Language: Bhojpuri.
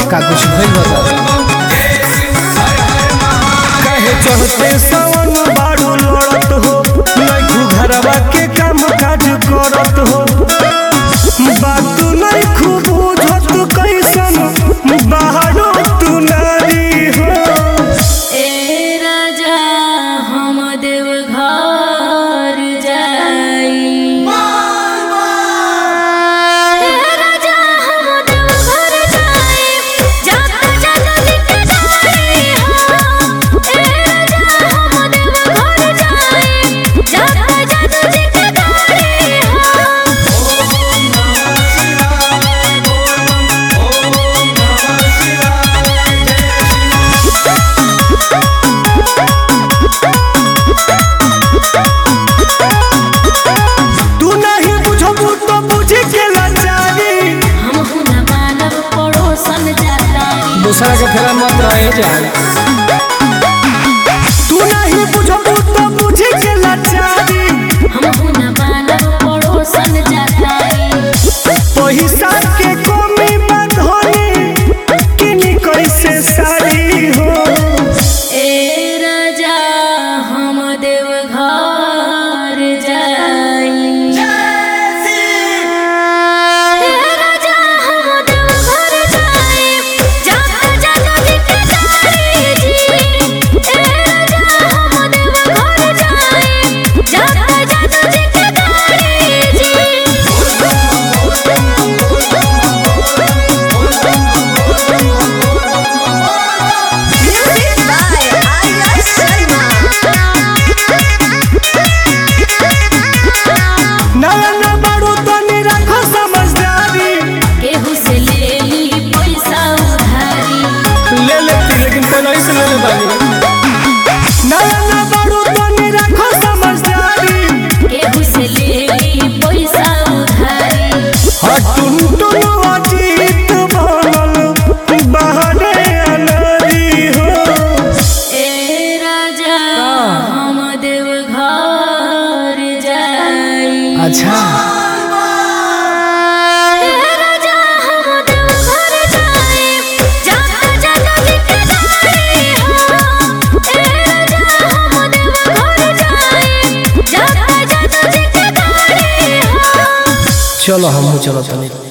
का कुछ भइल बता कहे चढ़ते सावन बाड़ू लड़त हो नैखू घरवा के काम काज करत हो बात नैखू बुझत कैसन बाहरो तू नारी हो ए राजा हम देव घर जाई ए राजा हम देव घर जाई जात जात लिख जाई हो ए राजा हम देव घर जाई जात जात लिख जाई हो तू नहीं बुझबू तो बुझे के लाचारी हम हुना मानव पड़ोसन जातारी दूसरा के फेरा मत रहे जान तू नहीं बुझबू तो बुझे के लाचारी हम हुना मानव पड़ोसन जातारी पैसा के कमी बधनी किनी कैसे सारी हो ए राजा हम देव घर जाई ए राजा हम देव घर जाई जात जात लिख जाई जी ए राजा हम देव घर जाई जात जात लिख जाई जी नया न बाड़ू तो रखो समझदारी केहू से ले ली पैसा उधारी ले ले तू लेकिन पहले ही से ले ले बानी नया न बाड़ू तो रखो समझदारी केहू से ले ली पैसा उधारी हटुन टुन अजीत बनल बहरे अनारी हो ए राजा हम देव घर जाई अच्छा ए राजा हम देव घर जाई जात जात लिख जाई हो ए राजा हम देव घर जाई जात जात लिख जाई हो चलो हम चलो तनी